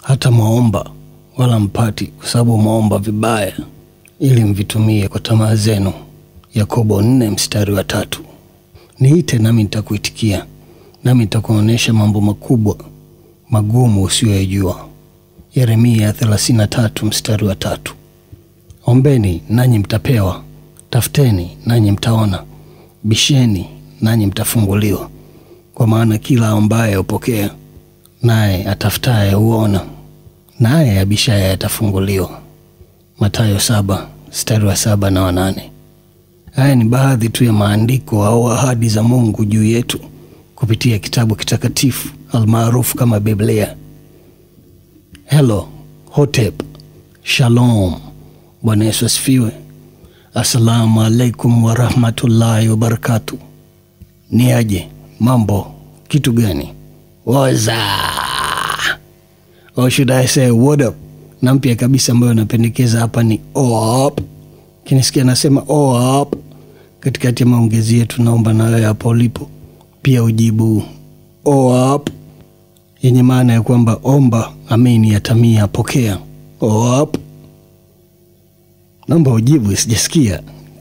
hata mwaomba wala mpati, kwa sababu mwaomba vibaya ili mvitumie kwa tamaa zenu. Yakobo nne mstari wa tatu. Niite nami nitakuitikia, nami nitakuonyesha mambo makubwa magumu usiyoyajua. Yeremia 33 mstari wa tatu. Ombeni nanyi mtapewa, tafuteni nanyi mtaona, bisheni nanyi mtafunguliwa. Kwa maana kila ambaye hupokea, naye atafutaye huona, naye abishaye atafunguliwa. Mathayo saba mstari wa saba na wanane. Haya ni baadhi tu ya maandiko au ahadi za Mungu juu yetu kupitia kitabu kitakatifu almaarufu kama Biblia. Hello, Hotep, Shalom. Bwana Yesu asifiwe. Assalamu alaikum warahmatullahi wabarakatu. Ni aje mambo, kitu gani? Waza or should I say what up? Na mpya kabisa ambayo napendekeza hapa ni op. Kinisikia nasema op katikati ya maongezi yetu, naomba na wewe hapo ulipo pia ujibu op yenye maana ya kwamba omba, amini, yatamia, pokea. Op, naomba ujibu, sijasikia.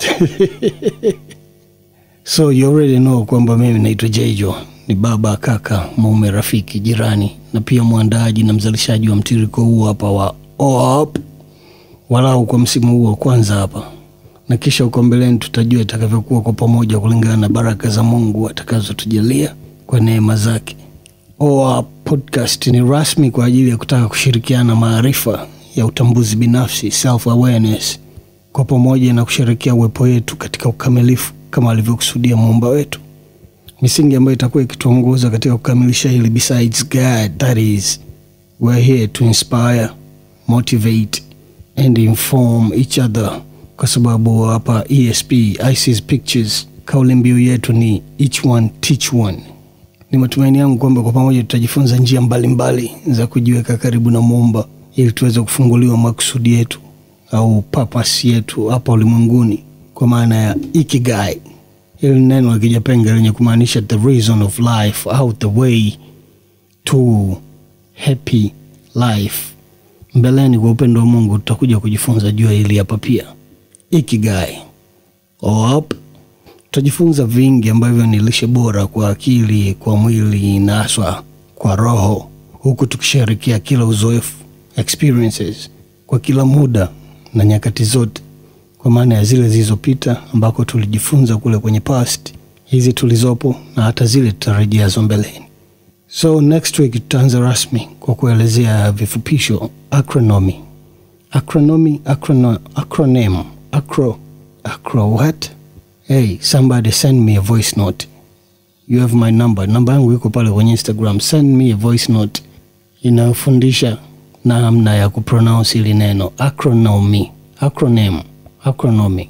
So you already know kwamba mimi naitwa Jayjo, ni baba, kaka, mume, rafiki, jirani na pia mwandaaji na mzalishaji wa mtiriko huu hapa wa op, walau kwa msimu huu wa kwanza hapa, na kisha huko mbeleni tutajua itakavyokuwa kwa pamoja kulingana na baraka za Mungu atakazotujalia kwa neema zake. OA podcast ni rasmi kwa ajili ya kutaka kushirikiana maarifa ya utambuzi binafsi self awareness, kwa pamoja na kusherekea uwepo wetu katika ukamilifu kama alivyokusudia muumba wetu, misingi ambayo itakuwa ikituongoza katika kukamilisha hili. Besides God, that is we're here to inspire, motivate and inform each other, kwa sababu hapa ESP ICS Pictures kauli mbiu yetu ni each one teach one. Ni matumaini yangu kwamba kwa pamoja tutajifunza njia mbalimbali mbali za kujiweka karibu na Muumba ili tuweze kufunguliwa makusudi yetu au purpose yetu hapa ulimwenguni, kwa maana ya ikigai. Hili neno la Kijapenga lenye kumaanisha the reason of life au the way to happy life. Mbeleni kwa upendo wa Mungu tutakuja kujifunza juu ya hili hapa pia, ikigai. Op, tutajifunza vingi ambavyo ni lishe bora kwa akili, kwa mwili na haswa kwa roho, huku tukishirikia kila uzoefu experiences kwa kila muda na nyakati zote, kwa maana ya zile zilizopita ambako tulijifunza kule kwenye past, hizi tulizopo na hata zile tutarajiazo mbeleni. So next week tutaanza rasmi kwa kuelezea vifupisho acronomy. Acronomy, acrono, acronym, acro, acro what? Hey, somebody send me a voice note. You have my number. Namba yangu iko pale kwenye Instagram. Send me a voice note inayofundisha namna ya kupronounce hili neno acronomy, acronym, acronomy.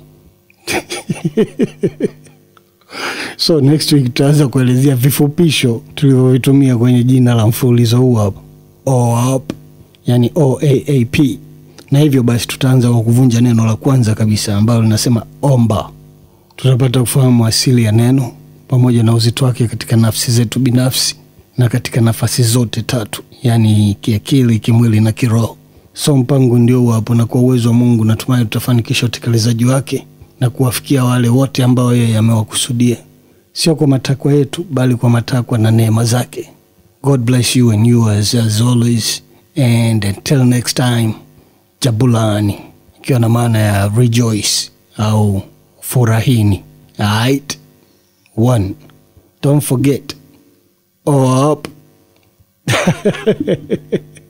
So next week tutaanza kuelezea vifupisho tulivyovitumia kwenye jina la mfululizo huu hapa OAP, yani OAAP, na hivyo basi tutaanza kwa kuvunja neno la kwanza kabisa ambalo linasema omba. Tutapata kufahamu asili ya neno pamoja na uzito wake katika nafsi zetu binafsi na katika nafasi zote tatu, yaani kiakili, kimwili na kiroho. So mpango ndio huo hapo, na kwa uwezo wa Mungu natumai tutafanikisha utekelezaji wake na kuwafikia wale wote ambao yeye amewakusudia, sio kwa matakwa yetu, bali kwa matakwa na neema zake. God bless you and yours as always, and until next time, jabulani, ikiwa na maana ya rejoice au furahini. Alright, one, don't forget, up